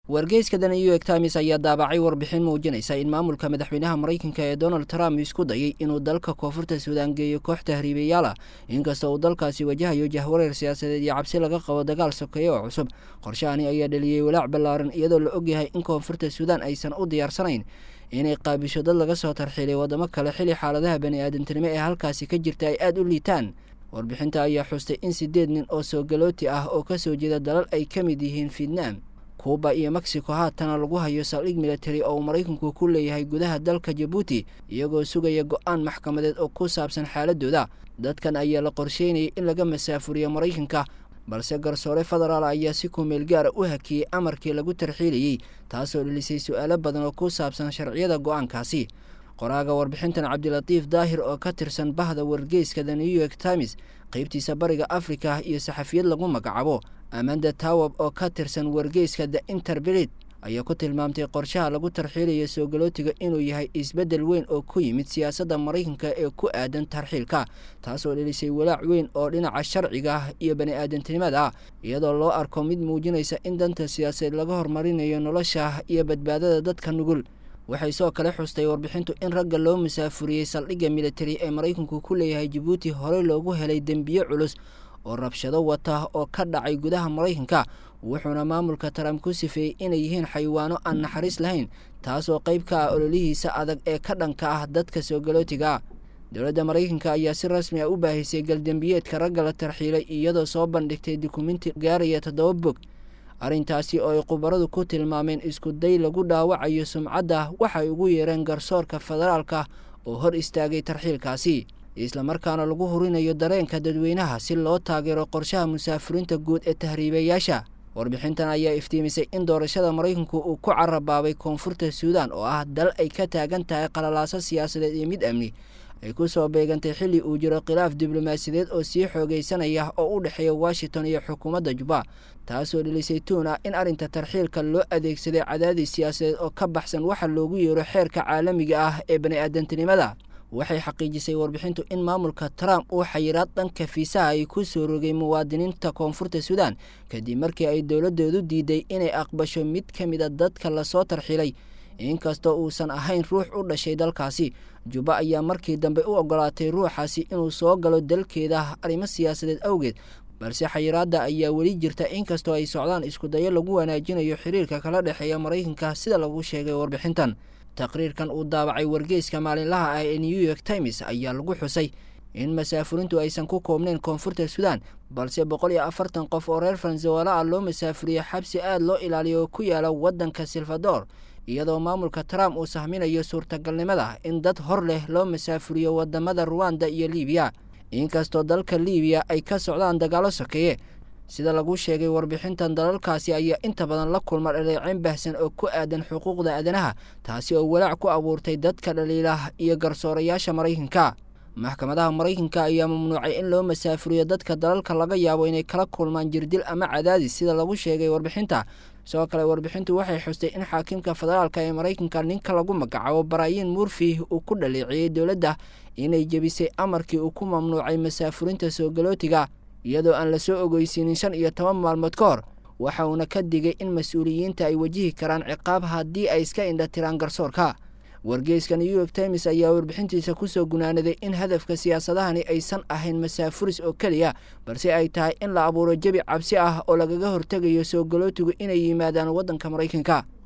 wargeyska the new york times ayaa daabacay warbixin muujinaysa in maamulka madaxweynaha maraykanka ee donald trump isku dayay inuu dalka koonfurta suudaan geeyo koox tahriibayaal ah inkastoo uu dalkaasi wajahayo jahwareer siyaasadeed iyo cabsi laga qabo dagaal sokeeye oo cusub qorshahani ayaa dhaliyey walaac ballaaran iyadoo la ogyahay in koonfurta suudaan aysan u diyaarsanayn inay qaabisho dad laga soo tarxiilay waddamo kale xili xaaladaha bani-aadantinimo ee halkaasi ka jirta ay aada u liitaan warbixinta ayaa xustay in siddeed nin oo soogalooti ah oo ka soo jeeda dalal ay ka mid yihiin vietnam kuuba iyo mexico haatana lagu hayo saldhig military oo uu maraykanku ku leeyahay gudaha dalka jabuuti iyagoo sugaya go-aan maxkamadeed oo ku saabsan xaaladooda dadkan ayaa la qorsheynayay in laga masaafuriyo maraykanka balse garsoore federaal ayaa si kumeel gaara u hakiyey amarkii lagu tarxiilayey taasoo dhelisay su-aalo badan oo ku saabsan sharciyada go-aankaasi qoraaga warbixintan cabdilatiif daahir oo ka tirsan bahda wargeyska the new york times qeybtiisa bariga afrika iyo saxafiyad lagu magacaabo amanda tawab oo ka tirsan wargeyska the interbelit ayaa ku tilmaamtay qorshaha lagu tarxiilayo soogalotiga inuu yahay isbeddel weyn oo ku yimid siyaasadda maraykanka ee ku aadan tarxiilka taasoo dhelisay walaac weyn oo dhinaca sharciga iyo bani-aadantinimada ah iyadoo loo arko mid muujinaysa in danta siyaasadeed laga hormarinayo nolosha iyo badbaadada dadka nugul waxay soo kale xustay warbixintu in ragga loo musaafuriyey saldhigga militari ee maraykanku ku leeyahay jabuuti horey loogu helay dembiye culus oo rabshado wata oo ka dhacay gudaha maraykanka wuxuuna maamulka trump ku sifeeyey inay yihiin xayawaano aan naxariis lahayn taasoo qayb ka ah ololihiisa adag ee ka dhanka ah dadka soogalotiga dowladda maraykanka ayaa si rasmi ah u baahisay galdembiyeedka ragga la tarxiilay iyadoo soo bandhigtay dukumenti gaaraya toddoba bog arrintaasi oo ay khubaradu ku tilmaameen isku day lagu dhaawacayo sumcadda waxay ugu yeereen garsoorka federaalka oo hor istaagay tarxiilkaasi islamarkaana lagu hurinayo dareenka dadweynaha si loo taageero qorshaha musaafiriinta guud ee tahriibayaasha warbixintan ayaa iftiimisay in doorashada maraykanku uu ku carabaabay koonfurta suudaan oo ah dal ay ka taagan tahay qalalaaso siyaasadeed iyo mid amni ay ku soo beegantay xilli uu jiro khilaaf diblomaasiyadeed oo sii xoogaysanaya oo u dhexeeya washington iyo xukuumadda juba taasoo dhelisay tuun ah in arrinta tarxiilka loo adeegsaday cadaadis siyaasadeed oo ka baxsan waxa loogu yeero xeerka caalamiga ah ee bani-aadantinimada waxay xaqiijisay warbixintu in maamulka trump uu xayiraad dhanka fiisaha ay ku soo rogay muwaadiniinta koonfurta suudaan kadib markii ay dowladoodu diiday inay aqbasho mid ka mid a dadka lasoo tarxilay inkastoo uusan ahayn ruux u dhashay dalkaasi juba ayaa markii dambe u ogolaatay ruuxaasi inuu soo galo dalkeeda arrimo siyaasadeed awgeed balse xayiraadda ayaa weli jirta inkastoo ay socdaan iskudayo lagu wanaajinayo xiriirka kala dhexeeya maraykanka sida lagu sheegay warbixintan taqriirkan uu daabacay wargeyska maalinlaha ah ee new york times ayaa lagu xusay in masaafurintu aysan ku koobnayn koonfurta suudaan balse boqol iyo afartan qof oo reer faransawaala ah loo masaafuriyo xabsi aada loo ilaaliyo oo ku yaala waddanka salvador iyadoo maamulka trump uu sahminayo suurtagalnimada in dad hor leh loo masaafuriyo wadamada ruwanda iyo libiya inkastoo dalka libiya ay ka socdaan dagaalo sokeeye sida lagu sheegay warbixintan dalalkaasi ayaa inta badan la kulma dhaleeceyn baahsan oo ku aadan xuquuqda aadanaha taasi oo walaac ku abuurtay dadka dhaliilah iyo garsoorayaasha maraykanka maxkamadaha maraykanka ayaa mamnuucay in loo masaafuriyo dadka dalalka laga yaabo inay kala kulmaan jirdil ama cadaadis sida lagu sheegay warbixinta sidoo kale warbixintu waxay xustay in xaakimka federaalka ee maraykanka ninka lagu magacaabo baraayin murfi uu ku dhaleeciyey dowladda inay jebisay amarkii uu ku mamnuucay masaafurinta soogalotiga iyadoo aan lasoo ogeysiinin shan iyo toban maalmood ka hor waxa uuna ka digay in mas-uuliyiinta ay wajihi karaan ciqaab haddii ay iska indhatiraan garsoorka wargeyska new york times ayaa warbixintiisa kusoo gunaanaday in hadafka siyaasadahani aysan ahayn masaafuris oo keliya balse ay tahay in la abuuro jebi cabsi ah oo lagaga hortegayo soogolootigu inay yimaadaan waddanka maraykanka